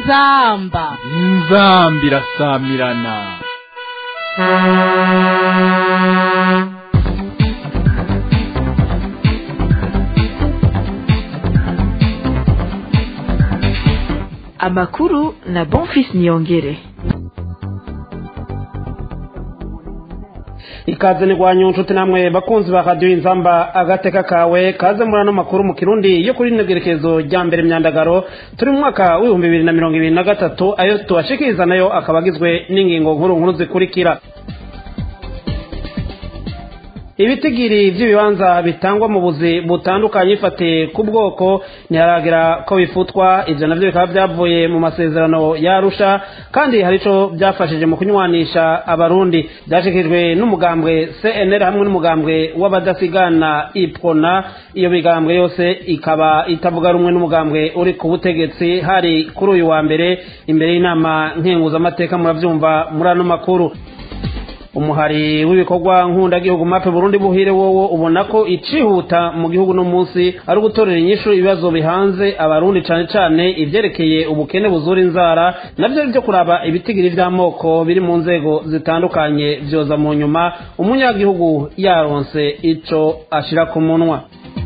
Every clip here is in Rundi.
inzamba inzamba irasamirana amakuru na bonfis niyongere ikaze ni rwanyu nshuti namwe bakunzi ba radiyo inzamba agateka kawe kaze muri ano makuru mu kirundi yo kuri integerekezo rya mbere myandagaro turi mu mwaka w'ibihumbi bibiri na mirongo ibiri na gatatu ayo tubashikiriza nayo akaba agizwe n'ingingo nkuru nkuru zikurikira ibitigiri by'ibibanza bitangwa mu buzi butandukanye bifatiye ku bwoko ntiharagira ko bifutwa ibyo nabyo bikaba byavuye mu masezerano yarusha kandi hari icyo byafashije mu kunywanisha abarundi byashyikirijwe n'umugambwe cnr hamwe n'umugambwe w'abadasigana ipona iyo migambwe yose ikaba itavuga rumwe n'umugambwe uri ku butegetsi hari kuri uyu wa mbere imbere y'inama nkenguzamateka murabyumva muri ano makuru umuhari w'ibikorwa nk'undagihugu mape burundi buhire wowo ubona ko icihuta mu gihugu no munsi ari ugutorera inyishu ibibazo bihanze abarundi cane cane ivyerekeye ubukene buzura inzara navyo byo kuraba ibitigiri vy'amoko biri mu nzego zitandukanye vyoza mu nyuma umunyagihugu yaronse ico ashira ku munwa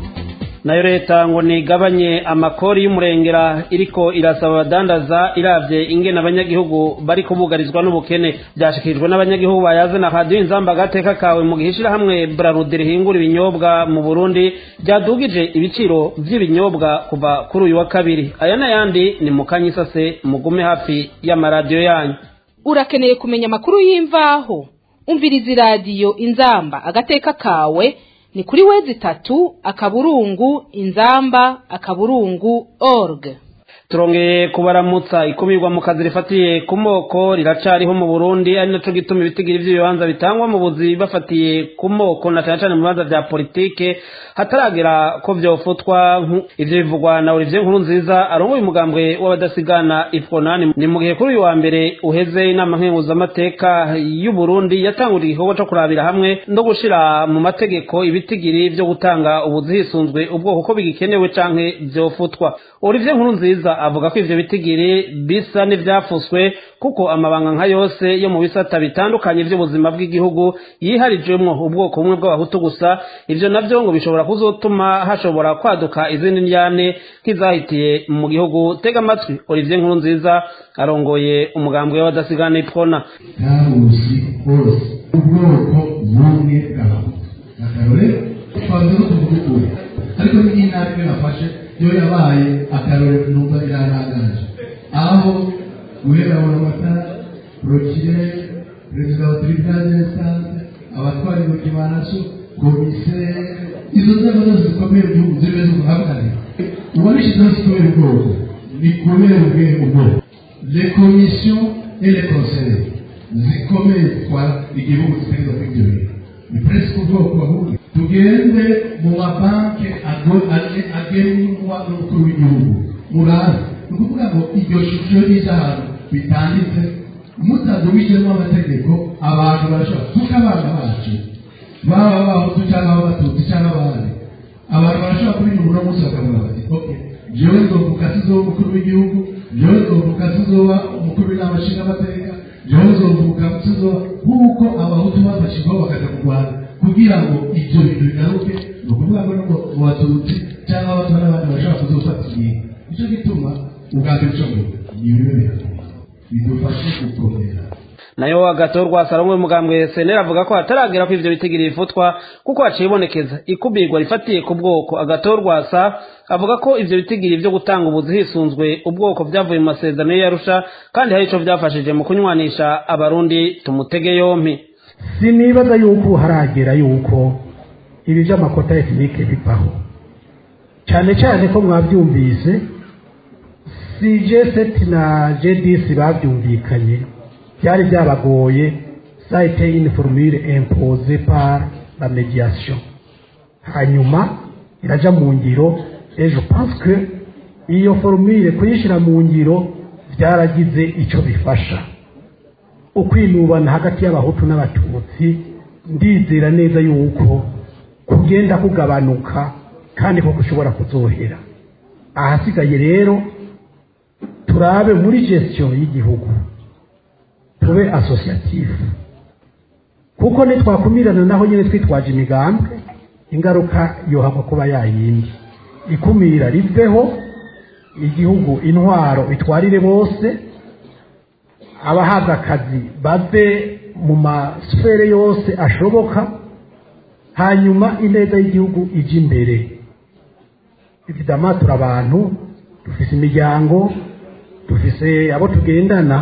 nayo leta ngo nigabanye amakori y'umurengera iriko irasaba abadandaza iravye ingene abanyagihugu bari kubugarizwa n'ubukene byashikirijwe n'abanyagihugu bayaze na radiyo inzamba agateka kawe mu gihe ishirahamwe brarudi rihingura ibinyobwa mu burundi ryadugije ibiciro vy'ibinyobwa kuva kuri uyu wa kabiri aya n'ayandi ni mu kanyisase mugume hafi y'amaradiyo yanyu urakeneye kumenya amakuru y'imvaho umviriza iradiyo inzamba agateka kawe ni kuri wezi tatu akaburungu inzamba akaburungu org turongeye kubaramutsa ikumirwa mu kazi rifatiye ku moko riracariho mu burundi ari naco gituma ibitigiri vy'ibibanza bitangwa mu buzi bafatiye ku moko na cane cane mu bibanza vya politike hataragera ko vyofutwa ivyo bivugwa na olivier nkuru nziza arongoye umugambwe w'abadasigana ifronani ni mu gihe kuri uyu wa mbere uheze inama nkenguzamateka y'uburundi yatanguriye igikorwa co kurabira hamwe no gushira mu mategeko ibitigiri vyo gutanga ubuzi hisunzwe ubwoko ko bigikenewe canke vyofutwa olivier nkuru nziza avuga ko ivyo bitigiri bisa n'ivyafuswe kuko amabanga nka yose yo mu bisata bitandukanye vy'ubuzima bw'igihugu yiharijwemwo ubwoko bumwe bw'abahutu gusa ivyo navyo ngo bishobora kuzotuma hashobora kwaduka izindi ndyane nk'izahitiye mu gihugu tega amatwi olivier nkuru nziza arongoye umugambwe w'abadasigana ipfona ntabuzi hose ubwoko bumwe bw'abahutu akarore twavuze ko tuvuga ukuri ariko n'intara imwe nafashe yo yabaye akarore numva birarangaje aho guhera mu matara prokire perezida wa tribunal d'instance abatwara intoki banaso komiseri izo nzego zose zikomeye mu gihugu zimeze ubuhagarare uwabishyizeho zikomeye ubwoko ni kubera ubwenge ubwoko les commissions et les conseils zikomeye zitwara igihugu zitegereza kuri ibyo bintu ni presque ubwoko ahubwo tugende mu mabanki agenwa n'umukuru w'igihugu murazi ni ukuvuga ngo iryo shusho y'ahantu bitanditse mutadubijemo amategeko abantu barashobora kuko abana bacu baba abahutu cyangwa abatutsi cyangwa abandi abantu barashobora kubinyura uno munsi bakavuga bati ok jewe nzovuka sizoba umukuru w'igihugu jewe nzovuka sizoba umukuru w'inama nshingamateka jewe nzovuka sizoba nk'uko abahutu bafashijweho bakaja mu rwanda kugira ngo ibyo bintu bigaruke ni ukuvuga ngo no mu batutsi cyangwa abato n'abandi bashobora kuzofata igihe nicyo gituma ubwa mbere cyo ngo ni ibibe bidufashe gukomera nayo agatorwa salomwe mugambwe senera avuga ko hataragera ko ivyo bitigiri bifutwa kuko haciye ibonekeza ikubirwa rifatiye ku bwoko agatorwa sa avuga ko ivyo bitigiri vyo gutanga ubuzi hisunzwe ubwoko vyavuye mu masezerano yarusha kandi hari ico vyafashije mu kunywanisha abarundi tumutege yompi sinibaza yuko haragera yuko ibi vy'amakota etinike bivaho cyane cyane ko mwabyumvise si jeseti na jedisi babyumvikanye byari byabagoye ça été une formule imposée par la médiation hanyuma iraja mu ngiro et je pense que iyo formule kuyishyira mu ngiro byaragize icyo bifasha ukwinubana hagati y'abahutu n'abatutsi ndizera neza yuko kugenda kugabanuka kandi ko gushobora kuzohera ahasigaye rero turabe muri gestion y'igihugu tube associative kuko nitwakumirana naho nyine twitwaje imigambwe ingaruka yohava kuba yayindi ikumira riveho igihugu intwaro itwarire bose abahabwa akazi bave mu masfere yose ashoboka hanyuma ineza y'igihugu ijya imbere evidama turi abantu dufise imiryango dufise abo tugendana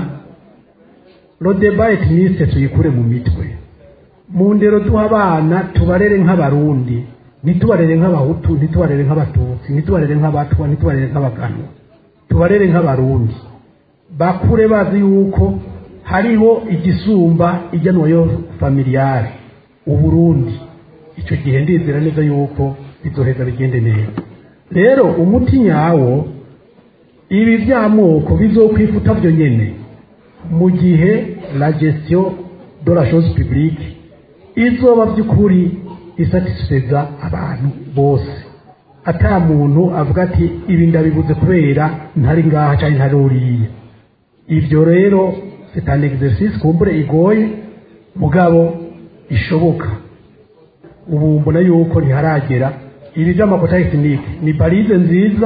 rodeba etiniste tuyikure mu mitwe mu ndero duha abana tubarere nk'abarundi ntitubarere nk'abahutu ntitubarere nk'abatutsi ntitubarere nk'abatwa ntitubarere nk'abaganwa tubarere nk'abarundi bakure bazi yuko hariho igisumba ijyanwayo familiyare uburundi icyo gihe ndizera neza yuko bizoheza bigende neza rero umuti nyawo ibi by'amoko bizokwifuta byo nyine mu gihe la gestion de la chose publique izoba by'ukuri isatisfeza abantu bose ata muntu avuga ati ibi ndabibuze kubera ntari ngaha cyangwa ntari uriya ibyo rero c'est un exercice kumbure igoye mugabo ishoboka ubu mbona yuko ntiharagera ibi by'amakota tekinike ni barize nziza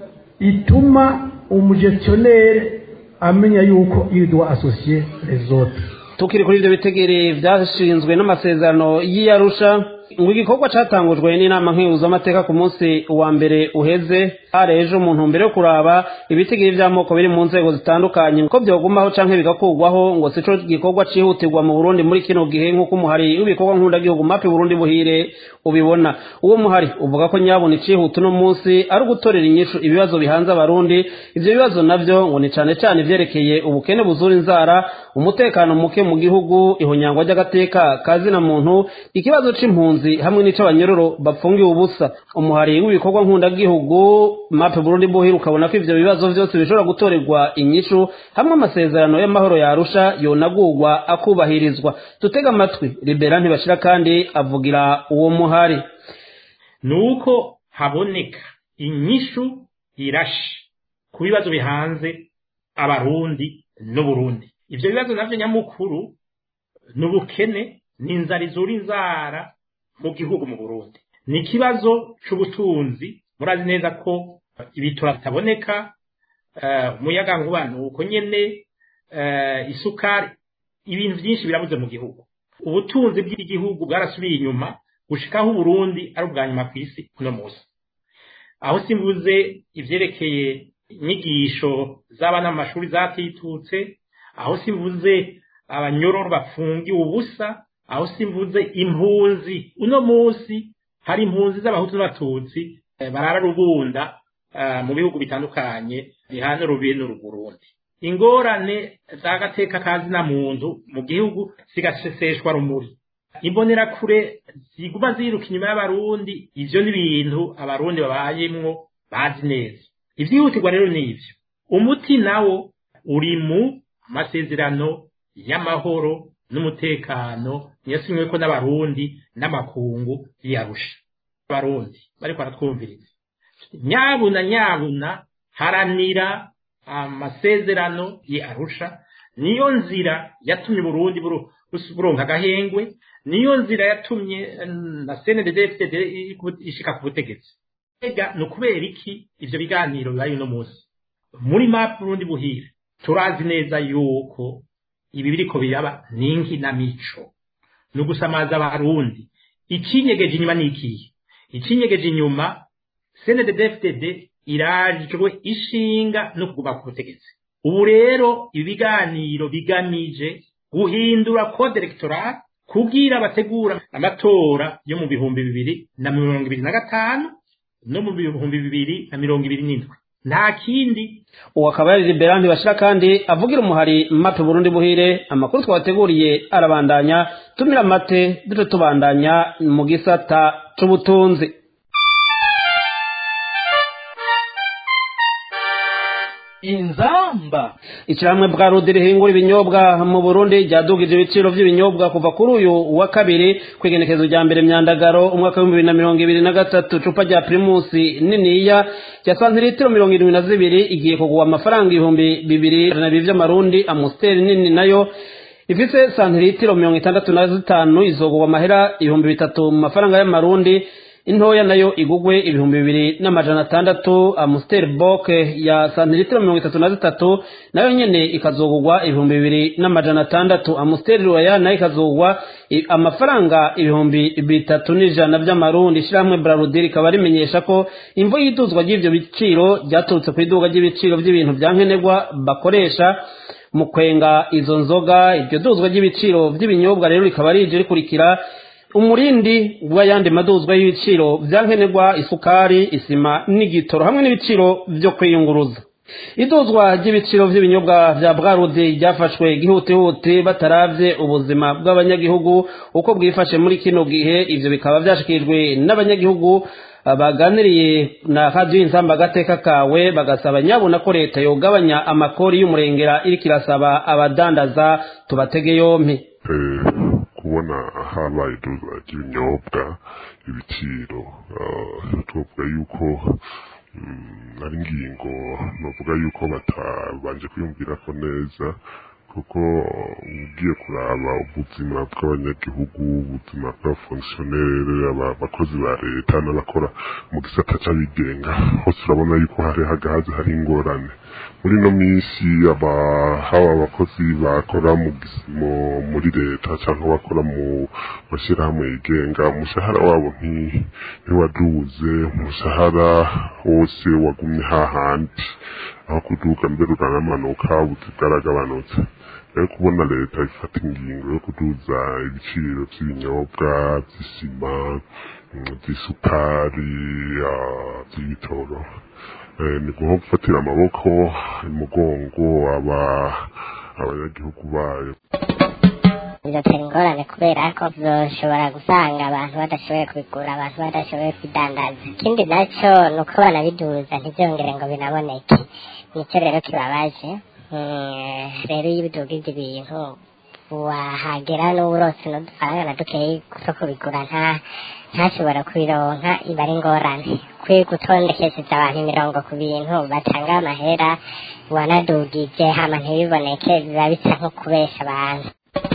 ituma umugestionnaire amenya yuko il doit associer les autres tukiri kuri ibyo bitegere byashinzwe n'amasezerano y'iyarusha ngo igikorwa cyatangujwe n'inama nk'ihuzamateka ku munsi wa mbere uheze hari ejo mu ntumbero yo kuraba ibitegere by'amoko biri mu nzego zitandukanye ko byogumaho cyangwa bigakurwaho ngo si cyo gikorwa cyihutirwa mu burundi muri kino gihe nk'uko umuhari w'ibikorwa nk'undagihugu mapi burundi buhire ubibona uwo muhari uvuga ko nyabona icihuta uno munsi ari ugutorera inyishu ibibazo bihanze abarundi ibyo bibazo nabyo ngo ni cyane cyane ibyerekeye ubukene buzura inzara umutekano muke mu gihugu ihonyangwa ry'agateka kazina muntu ikibazo c'impunzi hamwe n'ic'abanyororo bapfungiwe ubusa umuhari w'ibikorwa nk'undagihugu mape burundi buhira ukabona ko ivyo bibazo vyose bishobora gutorerwa inyishu hamwe amasezerano y'amahoro yarusha yonagurwa akubahirizwa dutega amatwi libera ntibashira kandi avugira uwo muhari nuko haboneka inyishu irashe ku bibazo bihanze abarundi n'uburundi ivyo bibazo navyo nyamukuru ni ubukene ni inzara izura inzara mu gihugu mu burundi ni ikibazo c'ubutunzi murazi neza ko ibitura bitaboneka umuyaga nkuba ni uko nyene isukari ibintu byinshi birabuze mu gihugu ubutunzi bw'igihugu bwarasubiye inyuma gushikaho uburundi ari ubwa nyuma ku isi uno munsi aho simbuze ivyerekeye inyigisho z'abana mu mashuri zatitutse aho simvuze abanyororo bafungiwe ubusa aho simvuze impunzi uno munsi hari impunzi z'abahutu n'abatutsi barara rubunda mu bihugu bitandukanye bihana urubiye n'urugurundi ingorane z'agateka kazina muntu mu gihugu zigaseseshwa rumuri imbonerakure ziguma ziruka inyuma y'abarundi ivyo ni ibintu abarundi babayemwo bazi neza ivyihutirwa rero ni ivyo umuti nawo uri mu amasezerano y'amahoro n'umutekano yasinyweko n'abarundi n'amakungu yarusha abarundi bariko baratwumviriza nyabuna nyabuna haranira amasezerano yarusha niyo nzira yatumye uburundi buronka agahengwe niyo nzira yatumye na cnddd ishika ku butegetsi ega ni ukubera iki ivyo biganiro bibaye uno munsi muri map burundi buhire turazi neza yuko ibi biriko biraba ni inkinamico ni ugusamaza abarundi icinyegeje inyuma ni ikihe icinyegeje inyuma cnddd irajwe ishinga no kuguma ku butegetsi ubu rero ibi biganiro bigamije guhindura code electoral kugira bategura amatora yo mu bihumbi bibiri na mirongo ibiri na gatanu no mu bihumbi bibiri na mirongo ibiri n'indwi nta kindi uwo akaba yari libera ntibashira kandi avugira umuhari mape burundi buhire amakuru twabateguriye arabandanya tumira amate duce tubandanya mu gisata c'ubutunzi inzamba ishyirahamwe bwa rudi rihingura ibinyobwa mu burundi ryadugije ibiciro by'ibinyobwa kuva kuri uyu wa kabiri ku igenekezo rya mbere myandagaro umwaka w'ibihumbi bibiri na mirongo ibiri na gatatu icupa rya pirimusi niniya rya santiritiro mirongo irindwi na zibiri igiye kugura amafaranga ibihumbi bibiri na bibiri by'amarundi amusiteri nini nayo ifite santiritiro mirongo itandatu na zitanu izogurwa amahera ibihumbi bitatu mu mafaranga y'amarundi intoya nayo igugwe ibihumbi bibiri n'amajana atandatu amusiteri boke ya santiritiro mirongo itatu na zitatu nayo nyene ikazogurwa ibihumbi bibiri n'amajana atandatu amusiteri roya nayo ikazogurwa i- amafaranga ibihumbi bitatu n'ijana by'amarundi ishyirahamwe brarudi rikaba rimenyesha ko imvo y'iduzwa ry'ivyo biciro ryaturutse ku iduga ry'ibiciro by'ibintu bya nkenerwa bakoresha mu kwenga izo nzoga iryo duzwa ry'ibiciro by'ibinyobwa rero rikaba rije rikurikira umurindi w'ayandi maduzwa y'ibiciro bya nkenerwa isukari isima n'igitoro hamwe n'ibiciro byo kwiyunguruza iduzwa ry'ibiciro by'ibinyobwa bya bwarudi ryafashwe gihutihuti bataravye ubuzima bw'abanyagihugu uko bwifashe muri kino gihe ivyo bikaba vyashikirijwe n'abanyagihugu baganiriye na radiyo inzamba agateka kawe bagasaba nyabona ko leta yogabanya amakori y'umurengera iriko irasaba abadandaza tubatege yompi Eh, kubona habaye iduzwa ry'ibinyobwa ibiciro ah, tuvuga yuko mm, ari ingingo novuga yuko batabanje kwiyumvirako neza kuko ugiye kuraba ubuzima bw'abanyagihugu ubuzima bw'abafongisiyoneri abakozi ba leta n'abakora mu gisata c'abigenga hose urabona yuko hari hagahaze hari ingorane muri ino minsi aba haba abakozi bakora mu gis- mu- muri leta cyangwa bakora mu mashyirahamwe yigenga umushahara wabo nti- ntiwaduze umushahara wose wagumye hahandi aho kuduga mbere uranamanuka ubuzi bwaragabanutse rero kubona leta ifata ingingo yo kuduza ibiciro by'ibinyobwa by'isima mm, by'isukari ah, by'ibitoro Eh, ni nko gufatira amaboko umugongo aba abanyagihugu bayo bizatera ingorane kubera ko zoshobora gusanga abantu badashoboye kubigura abantu badashoboye kwidandaza ikindi nacyo ni uko banabiduza ntibyongere ngo binaboneke nicyo rero kibabaje Mm, rero iyo ubidugije ibintu wahagera n'uburose n'udufaranga na dukeyi two kubigura nta ntashobora kubironka iba ari ingorane kwiye gutondekesheje abantu imirongo ku bintu batanga amahera wanadugije hama ntibiboneke biba bisa nko kubesha abantu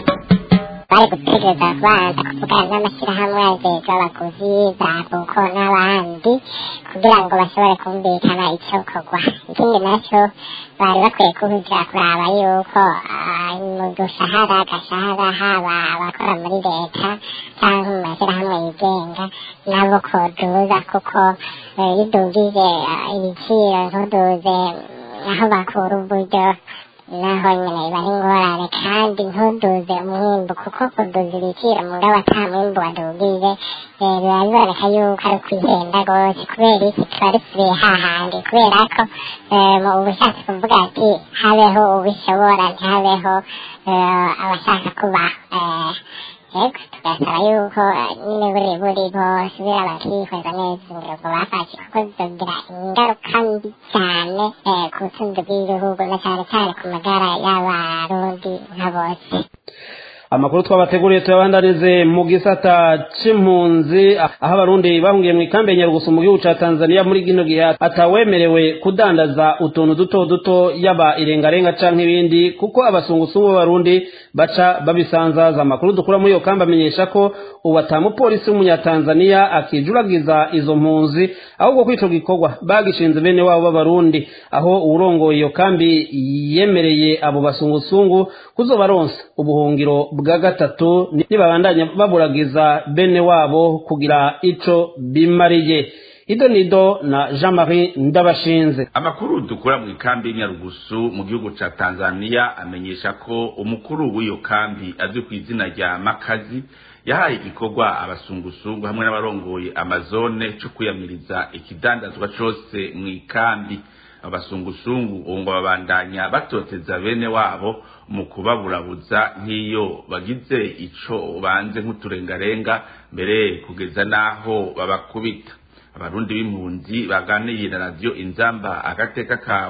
bari gutegereza kubanza kuvugana n'amashyirahamwe ajejwe abaguzi za buko n'abandi kugira ngo bashobore kumvikana icyo kogwa ikindi nacyo bari bakwiye kuhutira kuraba yuko ah, mu dushahara agashahara haba abakora muri leta cyangwa mu mashyirahamwe yigenga nabo koduza kuko eh, iyo udugije ah, ibiciro ntuduze mm, aho bakura uburyo naho nyine biba ari ingorane kandi ntuduze umwimbu kuko kuduza ibiciro mugabo ata mwimbu wadugije eh, biba biboneka yuko ari ukwihenda rwose kubera iki tuba dusubiye hahandi kubera ko eh, mu ubushatse kuvuga ati habeho ubishobora ntihabeho eh, abashaka kubaho eh, yego tugasaba yuko eh, nyine buri buri bosubira bakihweza neza ingingo bafashe kuko zizogira ingaruka mbi cyane eh, ku butunzi bw'igihugu na cyane cyane ku magara y'abarundi nka bose amakuru twabateguriye tuyabandanize mu gisata c'impunzi aho abarundi bahungiye mu ikambi ya nyarugusu mu gihugu ca tanzania muri kino gihe atawemerewe kudandaza utuntu duto duto yaba irengarenga canke ibindi kuko abasungusungu b'abarundi baca babisanzaza amakuru dukura muri iyo kambi amenyesha ko ubu atamupolisi w'umunyatanzaniya akijuragiza izo mpunzi ahubwo ko ico gikorwa bagishinze bene wabo b'abarundi aho uwurongoye iyo kambi yemereye abo basungusungu kuzobaronsa ubuhungiro bwa gatatu nibabandanya baburagiza bene wabo kugira ico bimariye ido nido na jean marie ndabashinze amakuru dukura mu ikambi y'inyarugusu mu gihugu ca tanzania amenyesha ko umukuru w'iyo kambi azwi ku izina rya makazi yahaye igikorwa abasungusungu hamwe n'abarongoye amazone co kwiyamiriza ikidandazwa cose mu ikambi abasungusungu ubu ngo babandanya batoteza bene wabo mu kubaburabuza nk'iyo bagize ico banze nk'uturengarenga mbere kugeza n'aho babakubita abarundi b'impunzi baganiriye na radiyo inzamba agateka kawe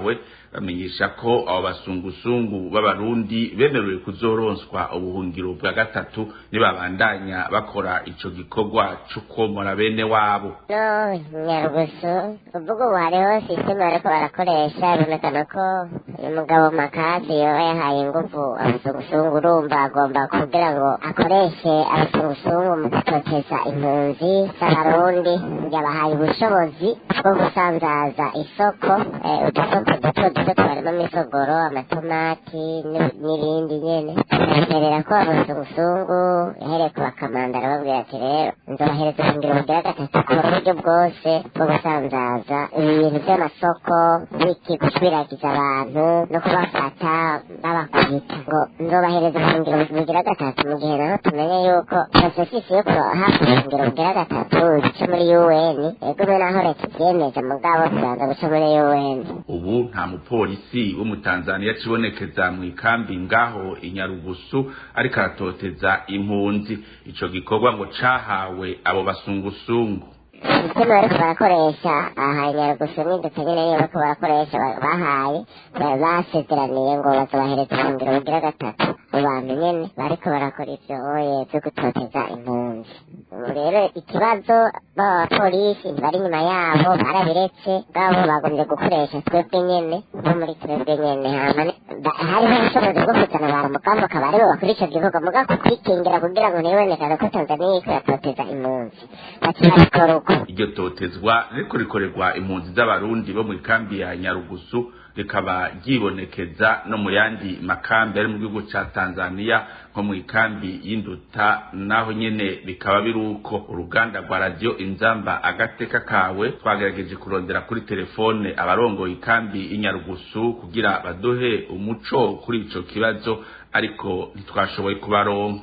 bamenyesha ko abo basungusungu b'abarundi bemerewe kuzoronswa ubuhungiro bwa gatatu nibabandanya bakora ico gikorwa c'ukomora bene wabo no nyarugusu uvuga ubu hariho sisiteme bariko barakoresha bibonekana ko uyu mugabo makazi yoba yahaye inguvu abasungusungu urumva agomba kugira ngo akoreshe abasungusungu mu gutoteza impunzi z'abarundi yabahaye ubushobozi bwo gusanzaza isoko eh, udusoko duto duto tubarimo imisogoro amatomati n'ib- n'ibindi nyene baterera ko abasungusungu yahereye ku bakamanda arababwira ati rero nzobahereza ubuhungiro bugira gatatu ku buryo bwose bwo gusanzaza ibintu by'amasoko biki gushwiragiza abantu no kubafata babakubita ngo nzobahereza ubuhungiro bugira gatatu mu gihe naho tumenye yuko porosesisi yo kubaha ubuhungiro bugira gatatu bica muri un ego naho leta ibyemeje mugabo tubanza guca muri un ubu nta mupolisi w'umutanzaniya acibonekeza mu ikambi ngaho inyarugusu ariko aratoteza impunzi ico gikorwa ngo cahawe abo basungusungu sisiteme bariko barakoresha aha nyarugusu n'indetse nyene niyo bariko barakoresha ba- bahaye ba- basezeraniye ngo bazobahereza ubuhungiro bugira gatatu mu bantu nyene bariko barakora ivyo oye vyo gutoteza impunzi ubu rero ikibazo b'abapolisi ntibari inyuma yabo barabiretse bwabo bagombye gukoresha twebwe nyene bo muri twebwe nyene hama ni- ba- hariho ubushobozi bwo kuzana ba mugambo akaba aribo bakora ico gikorwa muga ku kwikingira kugira ngo ntibonekane ko tanzaniya iriko iratoteza impunzi baca babikora uko iryo totezwa ririko rikorerwa impunzi z'abarundi bo mu ikambi ya nyarugusu rikaba ryibonekeza no mu yandi makambi ari mu gihugu ca tanzaniya nko mu ikambi y'induta naho nyene bikaba biri uko uruganda rwa radiyo inzamba agateka kawe twagerageje kurondera kuri telefone abarongoye ikambi y'inyarugusu kugira baduhe umuco kuri ico kibazo ariko ntitwashoboye kubaronka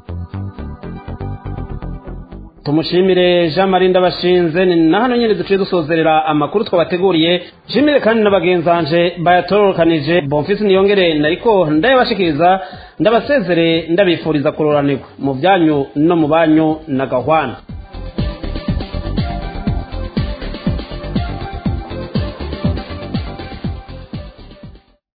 tumushimire jean marie ndabashinze ni na hano nyine duciye dusozerera amakuru twabateguriye nshimire kandi na bagenzanje bayatororokanije bonfisi niyongere nariko ndayabashikiriza ndabasezere ndabifuriza kuroranirwa mu byanyu no mu banyu na gahwana